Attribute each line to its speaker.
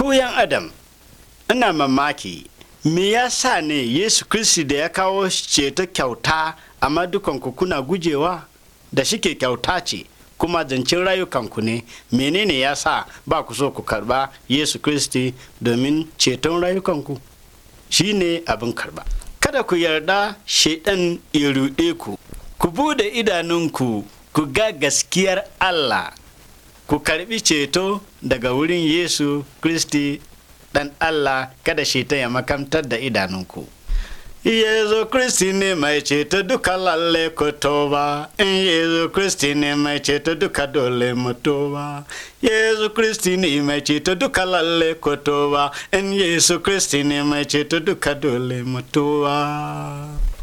Speaker 1: ku yan adam ina mamaki me ya sa ne yesu kristi da ya kawo ceto kyauta amma dukanku kuna gujewa da shike kyauta ce kuma zancen rayukanku ne menene ya sa ba ku so ku karba yesu kristi domin ceton rayukanku shi ne abin karba kada ku yarda shaidan ya ruɗe ku ku bude idanunku ku ga gaskiyar allah ku karbi ceto daga wurin yesu kristi dan allah kada shaitan ya makamtar da idanunku Yesu Kristi ne mai ceto duka lalle ku toba, in Yesu Kristi ne mai ceto duka dole mu toba. Yesu Kristi ne mai ceto duka lalle ku toba, in Yesu Kristi ne mai ceto duka dole mu toba.